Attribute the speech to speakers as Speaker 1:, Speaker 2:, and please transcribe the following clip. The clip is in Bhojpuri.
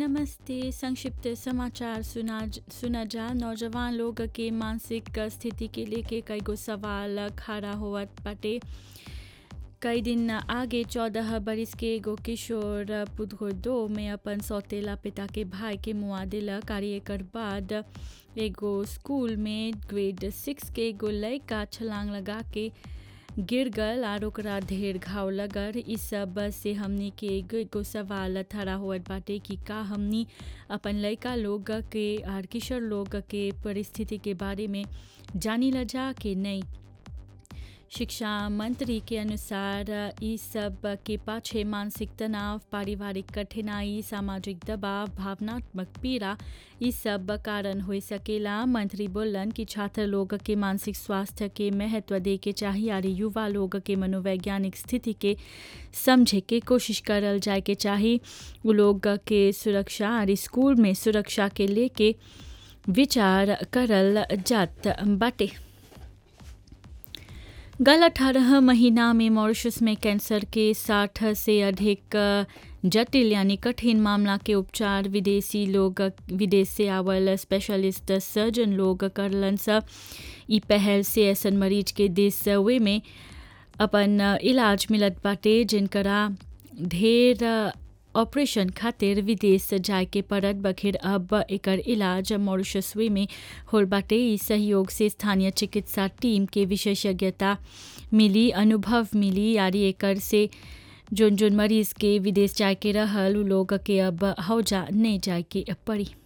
Speaker 1: नमस्ते संक्षिप्त समाचार सुना सुना जा नौजवान लोग के मानसिक स्थिति के लेके कई गो सवाल खड़ा होवत बाटे कई दिन आगे चौदह बरिस के एगो किशोर पुदगोदो में अपन सौतेला पिता के भाई के मुआ दिलक और एकर बाद एगो स्कूल में ग्रेड सिक्स के एगो लड़का छलांग लगा के गिर गल और ओकरा ढेर घाव लगल इ सब से हमनी के एगो एगो सवाल खड़ा होवत बाटे कि का हमनी अपन लड़का लोग के और किशोर लोग के परिस्थिति के बारे में जानी ल जा कि नहीं शिक्षा मंत्री के अनुसार इ सब के पाछे मानसिक तनाव पारिवारिक कठिनाई सामाजिक दबाव भावनात्मक पीड़ा इ सब कारण हो सकेला मंत्री बोलन कि छात्र लोग के मानसिक स्वास्थ्य के महत्व दे के चाहिए और युवा लोग के मनोवैज्ञानिक स्थिति के समझे के कोशिश करल जाए के चाहिए उ लोग के सुरक्षा और स्कूल में सुरक्षा के लेके विचार करल जात बाटे गल अठारह महीना में मॉरिशस में कैंसर के साठ से अधिक जटिल यानी कठिन मामला के उपचार विदेशी लोग विदेश से आवल स्पेशलिस्ट सर्जन लोग करलन स ई पहल से ऐसन मरीज के देश वे में अपन इलाज मिलत बाटे जिनकरा ढेर ऑपरेशन खातिर विदेश जाए के पड़त बखेर अब एकर इलाज मॉरिशसवे में होल बाटे ई सहयोग से स्थानीय चिकित्सा टीम के विशेषज्ञता मिली अनुभव मिली यारी एकर से जोन जोन मरीज के विदेश जाए के रहल उ लोग के अब हौजा नहीं जाए के पड़ी